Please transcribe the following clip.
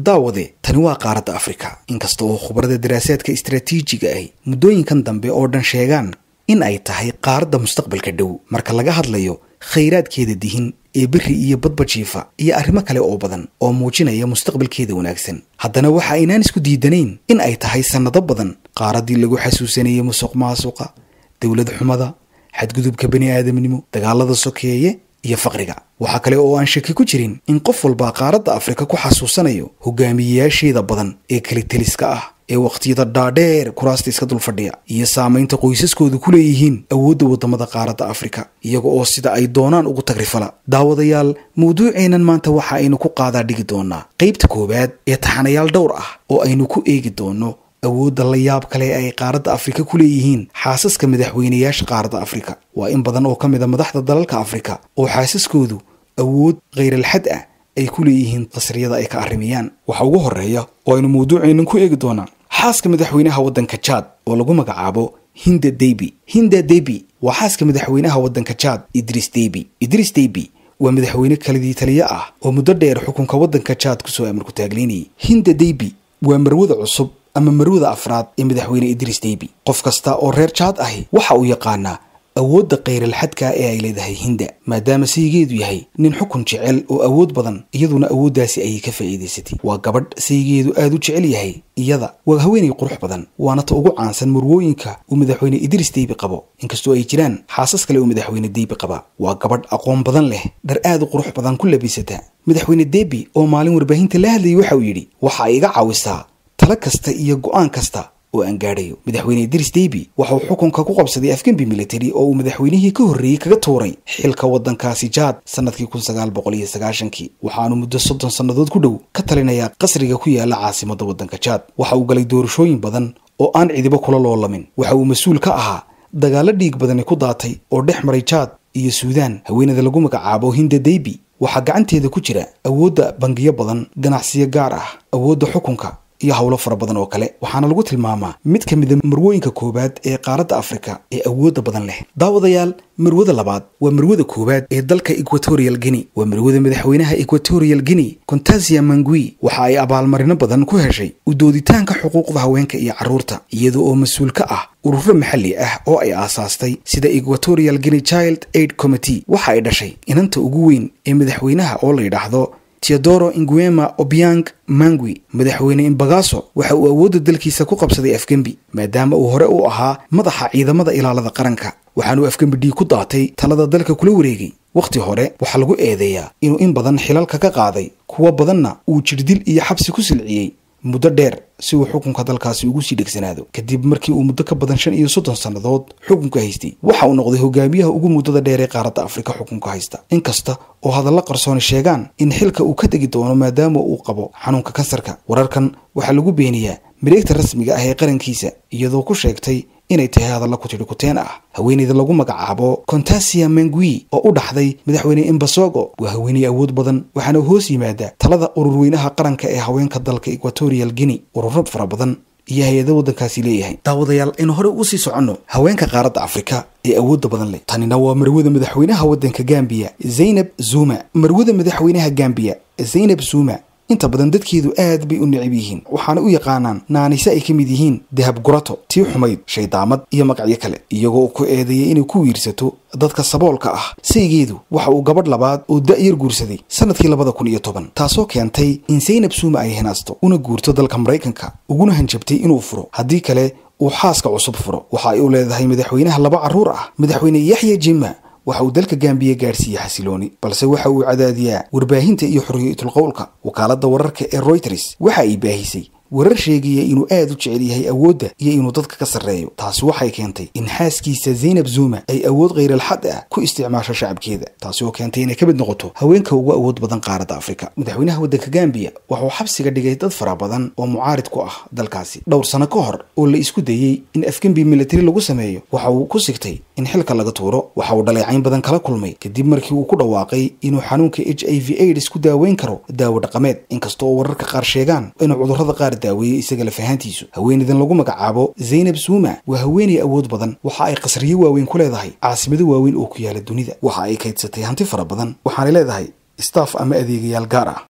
daawade tani waa qaaradda afrika inkasta oo khubarada daraasaadka istaraatiijiga ahi muddooyinkan dambe oo dhan sheegaan in ay tahay qaaradda mustaqbalka dhow marka laga hadlayo khayraadkeeda dihin ee beri iyo badba jiifa iyo arrimo kale oo badan oo muujinaya mustaqbalkeeda wanaagsan haddana waxa aynaan isku diidanayn in ay tahay sannado badan qaaraddii lagu xasuusanayay musuq maasuqa dowlad xumada xadgudubka bani aadamnimo dagaalada sokeeye iyo faqriga waxaa kale oo aan shaki ku jirin in qof walba qaaradda afrika ku xasuusanayo hogaamiyeyaasheeda badan ee keliteliska ah ee wakhtiyada dhaadheer kuraasta iska dul fadhiya iyo saamaynta qoysaskooda ku leeyihiin awoodda waddamada qaaradda afrika iyaga oo sida ay doonaan ugu tagrifala daawadayaal mawduuceennan maanta waxa aynu ku qaadaa dhigi doonaa qaybta koowaad ee taxanayaal dhowr ah oo aynu ku eegi doono awoodda la yaab kale ay qaaradda afrika ku leeyihiin xaasaska madaxweynayaasha qaaradda afrika waa in badan oo ka mid a madaxda dalalka afrika oo xaasaskoodu awood khayral-xad ah ay ku leeyihiin qasriyada ay ka arrimiyaan waxa ugu horreeya oo aynu mawduuceennan ku eegi doonaa xaaska madaxweynaha waddanka jaad oo lagu magacaabo hinda debi hinda debi waa xaaska madaxweynaha waddanka jaad idris debi idris debi waa madaxweyne kalidii taliye ah oo muddo dheer xukunka waddanka jaad kusoo amarku taagleynayay hinda debi waa marwada cusub ama marwada afraad ee madaxweyne idris debi qof kasta oo reer jaad ahi waxa uu yaqaanaa awoodda khayral-xadka ee ay leedahay hinda maadaama saygeedu yahay nin xukun jecel oo awood badan iyaduna awooddaasi ayay ka faa'iidaysatay waa gabadh saygeedu aad u jecel yahay iyada waa haweenay qurux badan waana ta ugu caansan murwooyinka uu madaxweyne idris deybi qabo inkastoo ay jiraan xaasas kale oo madaxweyne deybi qaba waa gabadh aqoon badan leh dhar aad u qurux badan ku labisata madaxweyne debi oo maalin warbaahinta la hadlayay waxa uu yidhi waxa ay iga caawisaa talo kasta iyo go'aan kasta oo aan gaadhayo madaxweyne idris debi waxa uu xukunka ku qabsaday afgembi military oo uu madaxweynihii ka horreeyey kaga tuuray xilka waddankaasi jaad sannadkii kun sagaal boqol iyo sagaashankii waxaanu muddo soddon sannadood ku dhow ka talinayaa qasriga ku yaala caasimadda waddanka jaad waxa uu galay doorashooyin badan oo aan cidibo kula loolamin waxa uu mas-uul ka ahaa dagaallo dhiig badani ku daatay oo dhex maray jaad iyo suudaan haweenada lagu magacaabo hinda debi waxaa gacanteeda ku jira awoodda bangiyo badan ganacsiyo gaar ah awoodda xukunka iyo howlo fara badan oo kale waxaana lagu tilmaamaa mid ka mida marwooyinka koowaad ee qaaradda afrika ee awoodda badan leh daawadayaal marwada labaad waa marwada koowaad ee dalka equatorial guinea waa marwada madaxweynaha equatorial guinea contasia mangui waxa ay abaalmarino badan ku heshay u dooditaanka xuquuqda haweenka iyo carruurta iyada oo mas-uul ka ah ururo maxalli ah oo ay aasaastay sida equatorial guinea child aid committee waxa ay dhashay inanta ugu weyn ee madaxweynaha oo la yidhaahdo teodoro inguema obiang mangui madaxweyne imbagaso waxa uu awoodda dalkiisa ku qabsaday afgembi maadaama uu hore u ahaa madaxa ciidamada ilaalada qaranka waxaanuu afgembi dhiig ku daatay talada dalka kula wareegay wakhti hore waxaa lagu eedeeyaa inuu in badan xilalka ka qaaday kuwo badanna uu jirdil iyo xabsi ku silciyey muddo dheer si uu xukunka dalkaasi ugu sii dhegsanaado kadib markii uu muddo ka badan shan iyo soddon sannadood xukunka haystay waxa uu noqday hogaamiyaha ugu muddada dheer ee qaaradda afrika xukunka haysta inkasta oo hadalla qarsooni sheegaan in xilka uu ka tegi doono maadaama uu qabo xanuunka kansarka wararkan waxaa lagu beeniyaa mareegta rasmiga ah ee qarankiisa iyadoo ku sheegtay inay tahay hadalla kutidhi kuteen ah haweeneyda lagu magacaabo contasia mangui oo u dhaxday madaxweyne imbasogo waa haweeney awood badan waxaana hoos yimaada talada ururweynaha qaranka ee haweenka dalka equatorial guinea ururo fara badan iyo hay-ada waddankaasi leeyahay daawadayaal aynu horey ugu sii soconno haweenka qaaradda afrika ee awoodda badan leh tanina waa marwada madaxweynaha waddanka gambiya zaynab zuma marwada madaxweynaha gambiya zaynab zuma inta badan dadkeedu aad bay u necab yihiin waxaana u yaqaanaan naanise ay ka mid yihiin dahab gurato tii xumayd shaydaamad iyo magacyo kale iyagoo ku eedeeyay inay ku wiirsato dadka saboolka ah saygeedu waxa uu gabadh labaad oo da-yar guursaday sanadkii labada kun iyo toban taasoo keentay in zaynab suuma ay hinaasto una guurto dalka maraykanka uguna hanjabtay inuu furo haddii kale uu xaaska cusub furo waxa ay u leedahay madaxweynaha laba carruur ah madaxweyne yaxya jima waxa uu dalka gambiya gaadhsiiyey xasilooni balse waxa uu cadaadiyaa warbaahinta iyo xorriyatul qowlka wakaaladda wararka ee royters waxa ay baahisay warar sheegaya inuu aad u jecel yahay awoodda iyo inuu dadka ka sarreeyo taasi waxay keentay in xaaskiisa zaynab zuma ay awood khayral-xad ah ku isticmaasho shacabkeeda taasi oo keentay inay ka mid noqoto haweenka ugu awood badan qaaradda afrika madaxweynaha waddanka gambiya waxauu xabsiga dhigay dad fara badan oo mucaarid ku ah dalkaasi dhowr sano ka hor oo la isku dayey in afgembi militari lagu sameeyo waxa uu ku sigtay in xilka laga tuuro waxa uu dhaleecayn badan kala kulmay kadib markii uu ku dhawaaqay inuu xanuunka h i v aids ku daaweyn karo daawo dhaqameed inkasta oo wararka qaar sheegaan inuu cudurrada qaar daaweeyey isaga lafahaantiisu haweeneydan lagu magacaabo zaynab zuma waa haweeney awood badan waxa ay qasriyo waaweyn ku leedahay caasimado waaweyn oo ku yaala dunida waxa ay kaydsatay hanti fara badan waxaanay leedahay staff ama adeegayaal gaar ah